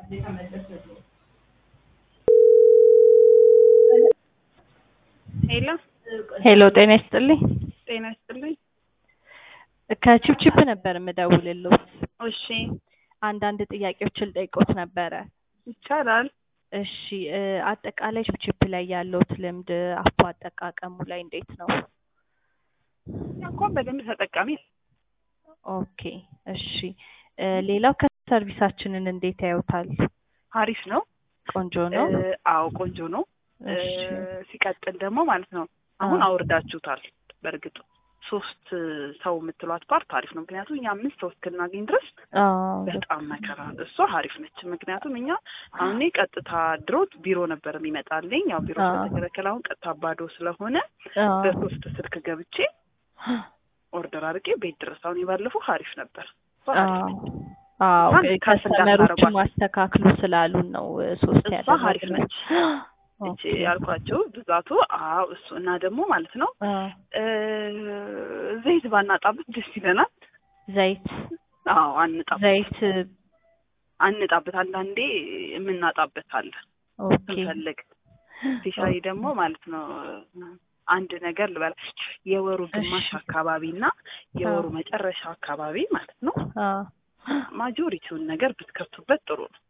ሄሎ ሄሎ ጤና ይስጥልኝ። ጤና ይስጥልኝ። ከቺፕቺፕ ነበር የምደውልልዎት። እሺ አንዳንድ ጥያቄዎችን ልጠይቅዎት ነበረ። ይቻላል። እሺ እ አጠቃላይ ቺፕቺፕ ላይ ያለዎት ልምድ አፖ አጠቃቀሙ ላይ እንዴት ነው? እንኳን በደንብ ተጠቃሚ ነኝ። ኦኬ እሺ እ ሌላው ከሰርቪሳችንን እንዴት ያዩታል? አሪፍ ነው። ቆንጆ ነው? እ አዎ ቆንጆ ነው። እ እሺ ሲቀጥል ደግሞ ማለት ነው አሁን አዎ። አውርዳችሁታል። በእርግጥ ሶስት ሰው የምትሏት ፓርት አሪፍ ነው። ምክንያቱም እኛ አምስት ሰው እስክናገኝ ድረስ አዎ በጣም መከራ። እሷ አሪፍ ነች። ምክንያቱም እኛ አሁን እኔ ቀጥታ ድሮ ቢሮ ነበር የሚመጣልኝ። ያው ቢሮ አዎ። ስለተከለከለ አሁን ቀጥታ ባዶ ስለሆነ አዎ በሶስት ስልክ ገብቼ ኦርደር አድርጌ ቤት ድረስ አሁን የባለፈው አሪፍ ነበር። እሷ አሪፍ አዎ ነች። አዎ እንኳን ግ- ከፍ ከስተመሮችም እንዳታረጓት። አስተካክሉ ስላሉን ነው እ ሶስት እሷ አሪፍ ያደረግነው። ነች። እቺ ኦኬ ያልኳቸው ብዛቱ አዎ እሱ እና ደግሞ ማለት ነው አዎ እ ዘይት ባናጣበት ደስ ይለናል። ዘይት አዎ አንጣበት ዘይት አንጣበት አንዳንዴ የምናጣበት አለ ኦኬ ስንፈልግ ስፔሻሊ ደግሞ ማለት ነው አንድ ነገር ልበላ የወሩ ግማሽ እሺ። አካባቢ እና የወሩ አዎ መጨረሻ አካባቢ ማለት ነው አዎ ማጆሪቲውን ነገር ብትከፍቱበት ጥሩ ነው።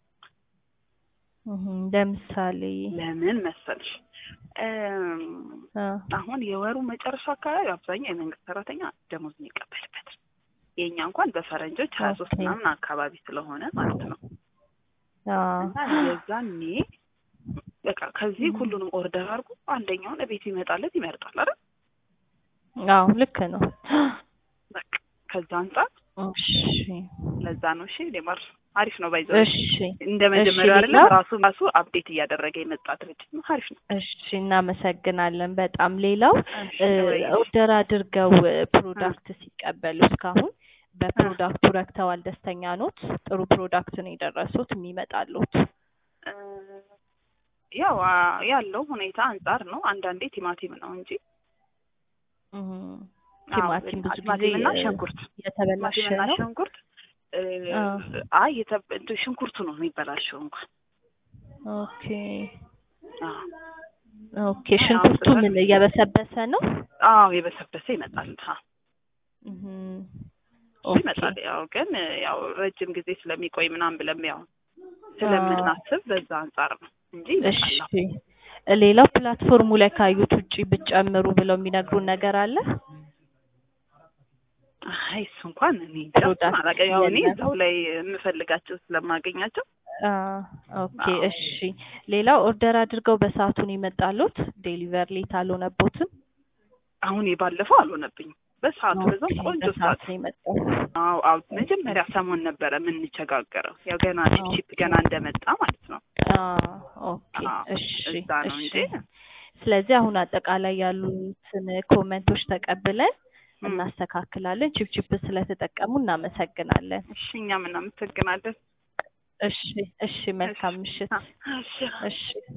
እህ ለምሳሌ ለምን መሰልሽ እም፣ አዎ አሁን የወሩ መጨረሻ አካባቢ አብዛኛው የመንግስት ሰራተኛ ደሞዝ የሚቀበልበት ነው። የእኛ እንኳን በፈረንጆች ሀያ ሶስት ኦኬ ምናምን አካባቢ ስለሆነ ማለት ነው አዎ እና የዛኔ በቃ ከዚህ ሁሉንም ኦርደር አድርጎ አንደኛውን እቤት ይመጣለት ይመርጣል አይደል? አዎ ልክ ነው። በቃ ከዛ አንጻር እሺ ለዛ ነው። እሺ ሌማር አሪፍ ነው። ባይዘው እሺ እንደ እሺ መጀመሪያው አይደለም ሌላው ራሱ ራሱ አፕዴት እያደረገ የመጣ ድርጅት ነው። አሪፍ ነው። እሺ እናመሰግናለን በጣም ሌላው እሺ እ ወይ ኦርደር አድርገው እ እ ፕሮዳክት ሲቀበሉ እስካሁን እ በፕሮዳክቱ ረክተዋል ደስተኛ ኖት ጥሩ ፕሮዳክት ነው የደረሱት የሚመጣሉት እ ያው አ ያለው ሁኔታ አንጻር ነው። አንዳንዴ ቲማቲም ነው እንጂ እህ አዎ ቲማቲም ብዙ ጊዜ ቲማቲምና እ ሽንኩርት የተበላሸ ቲማቲምና ነው ሽንኩርት እ አዎ አይ የተ እንትን ሽንኩርቱ ነው የሚበላሸው እንኳን ኦኬ አዎ ኦኬ አይ ሽንኩርቱ አውጥተን ምን እየበሰበሰ ነው አዎ የበሰበሰ ይመጣል። ሀ እህ እሱ ኦኬ ይመጣል። ያው ግን ያው ረጅም ጊዜ ስለሚቆይ ምናምን ብለም ያው አዎ ስለምናስብ በዛ አንጻር ነው እንጂ እሺ ይመጣል። ሌላው ፕላትፎርሙ ላይ ካዩት ውጪ ብትጨምሩ ብለው የሚነግሩን ነገር አለ? አይ እሱ እንኳን እኔ እንጃ እሱን ፕሮዳክት አላውቅም። ያው እኔ የለም። እዛው ላይ የምፈልጋቸው ስለማገኛቸው አ ኦኬ አዎ እሺ። ሌላው ኦርደር አድርገው በሰዓቱን ይመጣሉት? ዴሊቨር ሌት አልሆነቦትም? አሁን የባለፈው አልሆነብኝም። በሰዓቱ በዛው ኦኬ ቆንጆ በሰዓት ሰዓት ነው የመጣው። አዎ አዎ መጀመሪያ ሰሞን ነበረ የምንቸጋገረው ያው ገና ቺፕ ቺፕ ኦኬ ገና እንደመጣ ማለት ነው። አ ኦኬ አዎ እሺ እዛ ነው እሺ። እንጂ ስለዚህ አሁን አጠቃላይ ያሉትን ኮመንቶች ተቀብለን እም፣ እናስተካክላለን። ቺፕቺፕ ስለተጠቀሙ እናመሰግናለን። እሺ እኛም እናመሰግናለን። እሺ እሺ እሺ መልካም ምሽት። አ፣ እሺ እሺ